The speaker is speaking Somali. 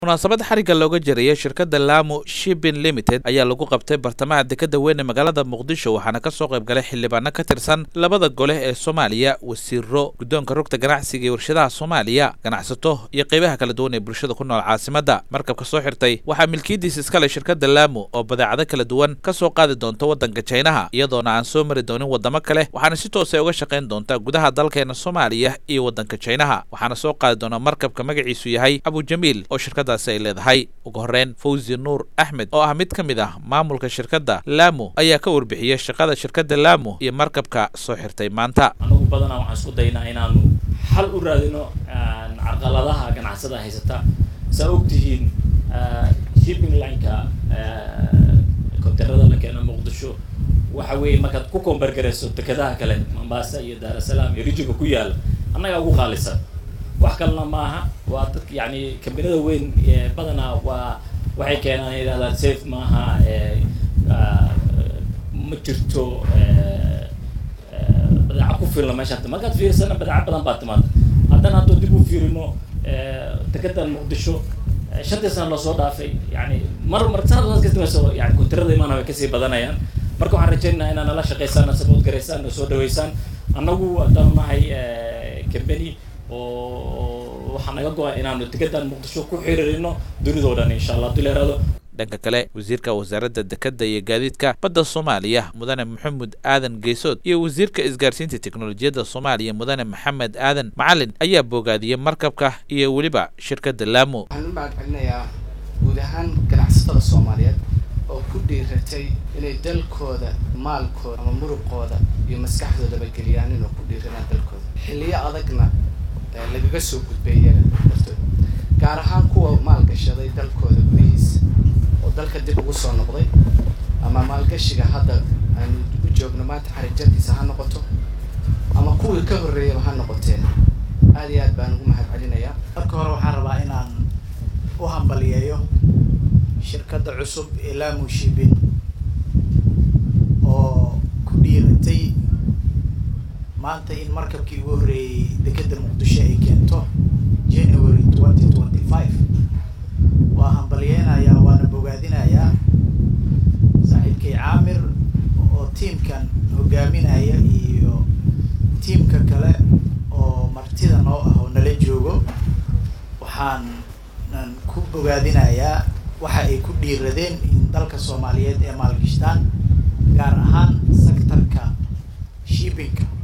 munaasabad xarigga looga jaraya shirkadda lamu shipping limited ayaa lagu qabtay bartamaha dekadda weyn ee magaalada muqdisho waxaana ka soo qayb galay xildhibaano ka tirsan labada gole ee soomaaliya wasiiro guddoonka rugta ganacsiga iyo warshadaha soomaaliya ganacsato iyo qeybaha kala duwan ee bulshada ku nool caasimadda markabka soo xirtay waxaa milkiyadiisa iskale shirkadda lamu oo badeecado kala duwan ka soo qaadi doonta waddanka jaynaha iyadoona aan soo mari doonin waddamo kale waxaana si toos ay uga shaqayn doontaa gudaha dalkeena soomaaliya iyo waddanka jaynaha waxaana soo qaadi doona markabka magaciisu yahay abujamiil oo shirkadda ay leedahay ugu horreyn fawzi nuur axmed oo ah mid ka mid ah maamulka shirkadda lamu ayaa ka warbixiyey shaqada shirkadda lamu iyo markabka soo xirtay maanta anagu badanaa waxaan isku daynaa inaanu xal u raadino carqaladaha ganacsada haysata saa ogtihiin shipping lineka kontenerada la keeno muqdisho waxa weeye markaad ku koombargarayso dekedaha kale mombasa iyo daarasalaam iyo rijiga ku yaala annagaa ugu qaalisan wax kalena maaha waa dad yani kambaniyada weyn badanaa waa waxay keenaan yidhahdaan safe maaha ma jirto badeeca ku filna meesha markaad fiirsana badeeca badan baa timaada haddana hadduu dib u fiirino dekedan muqdisho shantii sana lasoo dhaafay yani mar mar sanad kasta yani kontirada imaana way kasii badanayaan marka waxaan rajaynayaa inaa nala shaqaysaan na support garaysaan na soo dhaweysaan annagu haddaan nahay company oo waxaa naga go-a inaanu dekedan muqdisho ku xiriirino dunidao dhan insha allah hadii la yihahdo dhanka kale wasiirka wasaaradda dekedda iyo gaadiidka badda soomaaliya mudane maxamed aadan geesood iyo wasiirka isgaarsiinta teknolojiyadda soomaaliya mudane maxamed aadan macalin ayaa boogaadiyey markabka iyo weliba shirkadda lamu waxaan u mahad celinayaa guud ahaan ganacsatada soomaaliyeed oo ku dhiiratay inay dalkooda maalkooda ama muruqooda iyo maskaxdoodaba geliyaan inuu ku dhiiranaan dalkooda xilliyo adagna lagaga soo gudbeeyana dartood gaar ahaan kuwa maalgashaday dalkooda gudihiisa oo dalka dib ugu soo noqday ama maalgashiga hadda aanu u joogno maanta xarijarkiisa ha noqoto ama kuwii ka horreeyaba ha noqoteen aad iyo aad baan ugu mahad celinayaa marka hore waxaan rabaa inaan u hambaliyeeyo shirkadda cusub ee lamu shipping oo ku dhiiratay maanta in markabkii ugu horreeyey dekedda muqdisho ay keento january twenty twenty five waa hambalyeynayaa waana bogaadinayaa saaxiibkay caamir oo tiimkan hogaaminaya iyo tiimka kale oo martida noo ah oo nala joogo waxaan ku bogaadinayaa waxa ay ku dhiiradeen in dalka soomaaliyeed ee maalgashtaan gaar ahaan sectorka shippingka